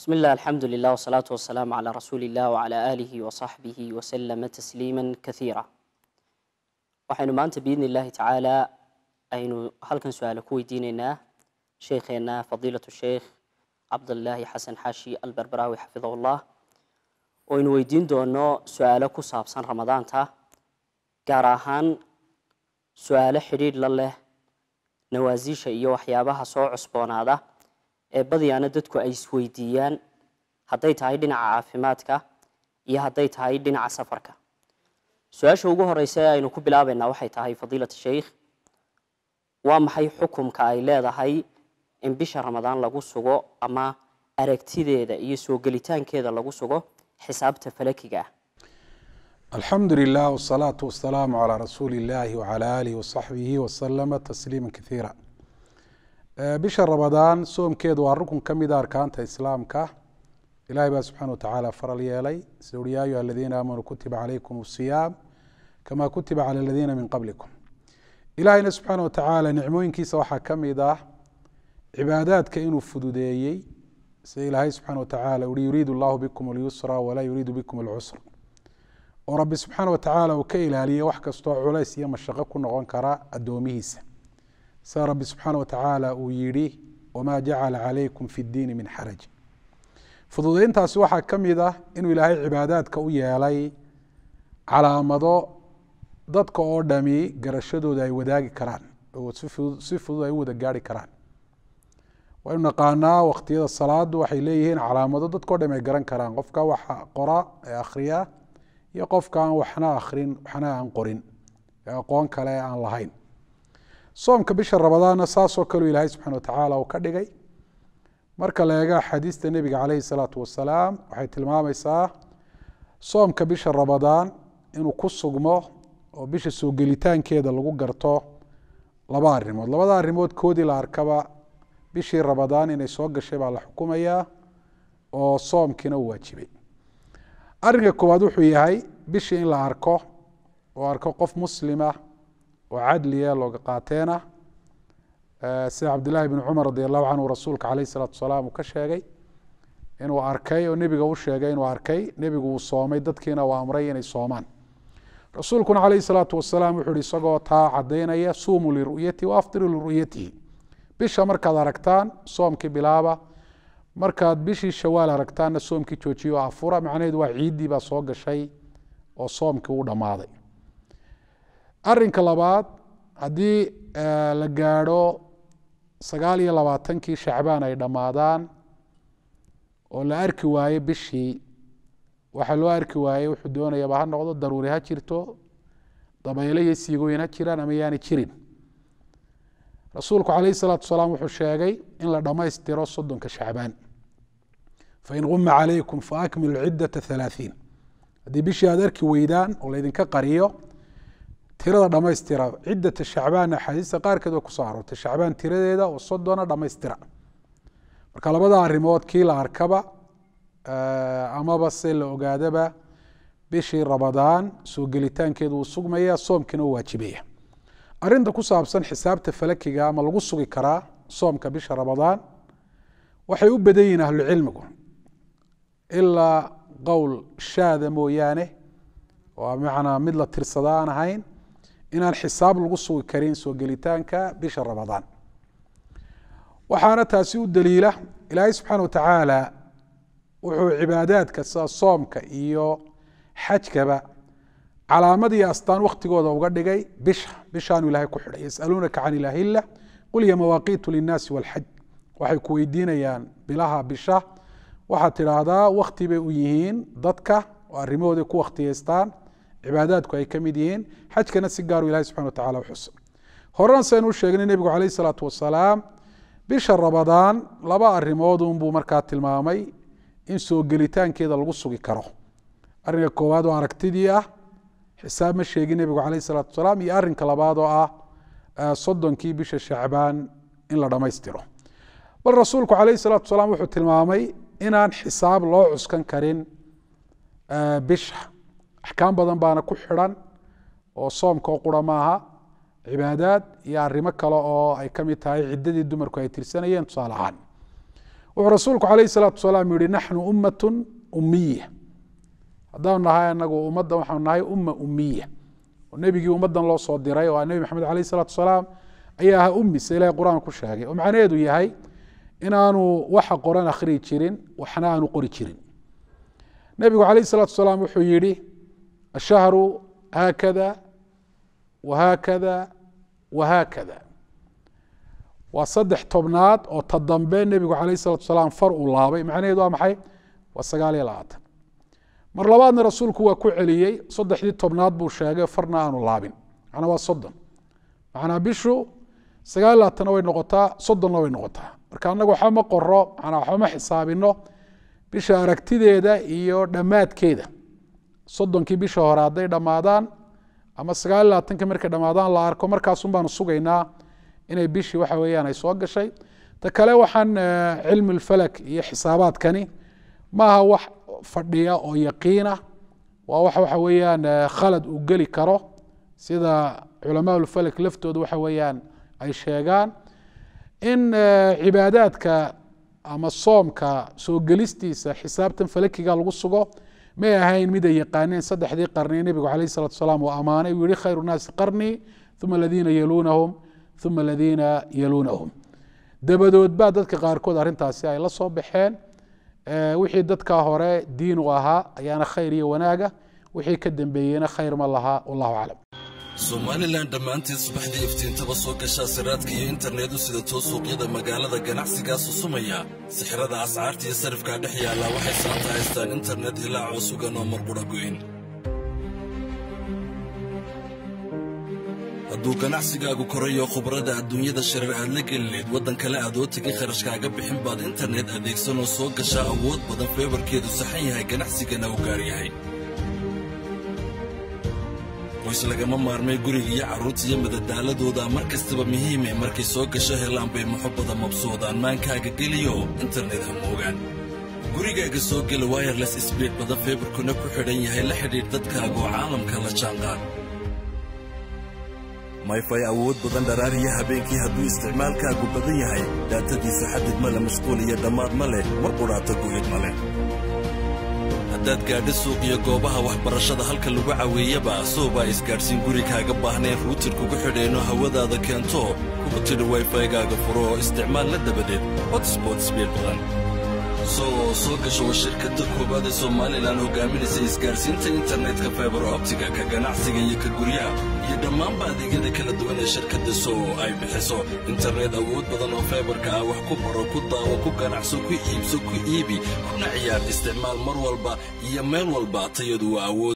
بسم الله الحمد لله والصلاة والسلام على رسول الله وعلى آله وصحبه وسلم تسليما كثيرا waxaynu maanta biidni illaahi tacaala aynu halkan su-aalo ku weydiineynaa sheekheena fadiilatu sheekh cabdilaahi xasan xaashi alberberaawi xafidahullah oo aynu weydiin doono su-aalo ku saabsan ramadaanta gaar ahaan su-aalo xidhiidh la leh nawaasiisha iyo waxyaabaha soo cusboonaada ee badiyaana dadku ay isweydiiyaan hadday tahay dhinaca caafimaadka iyo hadday tahay dhinaca safarka su-aasha ugu horeysa ee aynu ku bilaabeynaa waxay tahay fadiilat sheikh waa maxay xukumka ay leedahay in bisha ramadaan lagu sugo ama aragtideeda iyo soo gelitaankeeda lagu sugo xisaabta falakiga ah alxamdu lilah wsalaatu wasalaamu calaa rasuuli illahi wcala aalihi wasaxbihi wasalama tasliima kaiira bisha ramadaan soomkeedu waa rukun ka mida arkaanta islaamka ilahay baa subxana wa tacaala faral yeelay sida uri ya ayuha aladiina aamanuu kutiba calaykum siyaam kama kutiba cala aladiina min qablikum ilahayna subxaana wa tacaala nicmooyinkiisa waxaa ka mid ah cibaadaadka inuu fududeeyey sida ilaahay subxana wa tacaala uri yuriidu allahu bikum alyusra walaa yuriidu bikum alcusra oo rabbi subxaana wa tacaala uu ka ilaaliyey wax kastoo culays iyo mashaqo ku noqon kara addoomihiisa sida rabbi subxaana wa tacaala uu yidhi wamaa jacala calaykum fi ddiini min xaraj fududeyntaasi waxaa ka mid ah inuu ilaahay cibaadaadka u yeelay calaamado dadka oo dhami garashadooda ay wadaagi karaan oo si fudud ay u wada gaari karaan waynu naqaanaa wakhtiyada salaadu waxay leeyihiin calaamado dadkao dham ay garan karaan qofka waxa qora ee akhriya iyo qofka aan waxna akhrin waxna aan qorin ee aqoon kale aan lahayn soomka bisha ramadaanna saasoo kaleu ilaahay subxana wa tacaala uu ka dhigay marka la eego axaadiista nebiga caleyhi salaatu wasalaam waxay tilmaamaysaa soomka bisha ramadaan inuu ku sugmo oo bisha soo gelitaankeeda lagu garto laba arrimood labada arrimood koodii la arkaba bishii ramadaan inay soo gashay baa la xukumayaa oo soomkiina u waajibay arrinka koowaad wuxuu yahay bishii in la arko oo arko qof muslima oo cadliya looga qaateena sida cabdillahi bn cumar radi allahu canhu rasuulka caleyh salaatu wasalaam uu ka sheegay inuu arkay oo nebiga u sheegay inuu arkay nebigu uu soomay dadkiina uu amray inay soomaan rasuulkuna caleyhi salaatu wasalaam wuxuu ihi isagoo taa cadaynaya suumuu liru'yatihi waaftiruu liru'yatihi bisha markaad aragtaan soomkii bilaaba markaad bishii shawaal aragtaanna soomkii joojiyo afura macnaheedu waa ciiddii baa soo gashay oo soomkii uu dhammaaday arinka labaad haddii la gaadho sagaal iyo labaatankii shacbaan ay dhammaadaan oo la arki waaye bishii waxaa loo arki waayey wuxuu doonayaba ha noqdo daruuri ha jirto dabayle iyo siigooyin ha jiraan ama yaani jirin rasuulku caleyhi salaatu wasalaam wuxuu sheegay in la dhammaystiro soddonka shacbaan fain guma calaykum faakmilu ciddata halaathiin haddii bishii aad arki weydaan oo laydinka qariyo tirada dhammaystira ciddata shacbaanna axaadiista qaarkeed way kusoo aroortay shacbaan tiradeeda oo soddona dhammaystira marka labada arrimood kii la arkaba amaba se la ogaadaba bishii ramadaan soo gelitaankeedu uu sugmaya soomkiina u waajibaya arinta ku saabsan xisaabta falakiga ama lagu sugi karaa soomka bisha ramadaan waxay u badan yihiin ahlucilmigu ilaa qowl shaada mooyaane oo macnaa mid la tirsada aan ahayn inaan xisaab lagu sugi karin soo gelitaanka bisha ramadaan waxaana taasi u daliila ilaahay subxaana wa tacaala wuxuu cibaadaadka sida soomka iyo xajkaba calaamad iyo astaan waktigooda uga dhigay bisha bishaanu ilahay ku xidhay yasaluunaka can ilahila qul hiya mawaaqiitu linnaasi walxaj waxay ku weydiinayaan bilaha bisha waxaad tidhaahdaa wakti bay u yihiin dadka oo arrimahooday ku wakhtiyeystaan cibaadaadku ay ka mid yihiin xajkana si gaaru ilahi subxana wa tacala uxusa horena saynu u sheegnay nebigu caleyh isalaatu wasalaam bisha ramadaan laba arrimood unbuu markaa tilmaamay in soo gelitaankeeda lagu sugi karo arrinka koowaad oo aragtidii ah xisaab ma sheegin nebigu caleyh isalaatu wasalaam iyo arrinka labaad oo ah soddonkii bisha shacbaan in la dhammaystiro bal rasuulku caleyh salaatu wasalaam wuxuu tilmaamay inaan xisaab loo cuskan karin bisha axkaam badan baana ku xidhan oo soomka oo qura maaha cibaadaad iyo arrimo kale oo ay ka mid tahay ciddadii dumarku ay tirsanayeen tusaale ahaan wuxuu rasuulku calayhi salaatu wasalaam yihi naxnu ummatun umiya haddaanu nahay anagu ummaddan waxaanu nahay umma umiya oo nebigii ummaddan loo soo diray oo nebi maxamed calayhi salaatu wasalaam ayaa ahaa ummi se ilahay qur-aan ku sheegay oo macnaheedu yahay inaanu waxa qoran akhriyi jirin waxna aanu qori jirin nebigu calayhi salaatu wasalaam wuxuu yihi ashahru haakada wahaakada wahaakada waa saddex tobnaad oo ta dambe nebigu calayhi salatu wasalaam far uu laabay macnaheedu waa maxay waa sagaal iyo labaatan mar labaadna rasuulku waa ku celiyey saddexdii tobnaad buu sheegay farna aanu laabin macnaa waa soddon macnaa bishu sagaal iyo labaatanna way noqotaa soddonna way noqotaa marka annagu waxba ma qoro manaa waxba ma xisaabino bisha aragtideeda iyo dhammaadkeeda soddonkii bisha hore hadday dhammaadaan ama sagaal iyo labaatanki markay dhammaadaan la arko markaasun baanu sugaynaa inay bishii waxa weeyaan ay soo gashay ta kale waxaan cilmi lfalak iyo xisaabaadkani maaha wax fadhiya oo yaqiina waa wax waxa weeyaan khalad uu geli karo sida culamaa lfalak laftooda waxa weeyaan ay sheegaan in cibaadaadka ama soomka soo gelistiisa xisaabtan falakiga lagu sugo may ahayn mid ay yaqaaneen saddexdii qarni nebigu calayh salatu wasalaam uu ammaanay uu yihi khayru naasi qarnii uma aladiina yaluunahum uma aladiina yaluunahum dabadood baa dadka qaarkood arrintaasi ay la soo baxeen wixii dadka hore diin u ahaa ayaana khayr iyo wanaaga wixii ka dambeeyeyna khayr ma laha wallahu aclam somalilan dhammaanteed subaxdii iftiintaba soo gashaa siraadka iyo internetu sida too suuqyada magaalada ganacsigaa susumaya sixirada ascaarta iyo sarifkaa dhex yaallaa waxay saanta haystaan internet hilaacoo sugan oo marqudha goyn hadduu ganacsigaagu korayo khubrada adduunyada shirar aad la gelineed waddan kale aad oo tegin kharashkaaga bixin baad internet adeegsanoo soo gashaa awood badan feebarkeedu saxan yahay ganacsigana u gaar yahay qoys lagama maarmay guriga iyo carruurta iyo madadaaladooda mar kastaba muhiime markay soo gasho helaan bay muxubbada mabsuudaan maankaaga geliyo internet ha moogaan gurigaaga soo gela wayerles sbiid badan feebarkuna ku xidhan yahay la xidhiidh dadkaaga oo caalamka la jaanqaad mayfay awood badan dharaariya habeenkii hadduu isticmaalkaagu badan yahay daatadiisu xadid ma leh mashquul iyo dhammaad ma leh mar qudhaata go'id ma leh haddaad gaadho suuq iyo goobaha waxbarashada halka lagu caweeyaba soobaa isgaadhsiin gurigaaga baahnayn ruutir kugu xidheenoo hawadaada keento kugu tidhi wayfaygaaga furo oo isticmaalla dabadeed hotsbot sbiid badan soo soo gasho waa shirkadda koowaad ee somalilan hogaaminaysa isgaadhsiinta internetka faibar optiga ka ganacsiga iyo ka guryaha iyo dhammaanba adeegyada kala duwan ee shirkadda soo ay bixiso internet awood badan oo faibarka ah wax ku baro ku daawo ku ganacso ku iibso ku iibi kuna ciyaar isticmaal mar walba iyo meel walba tayadu waa awood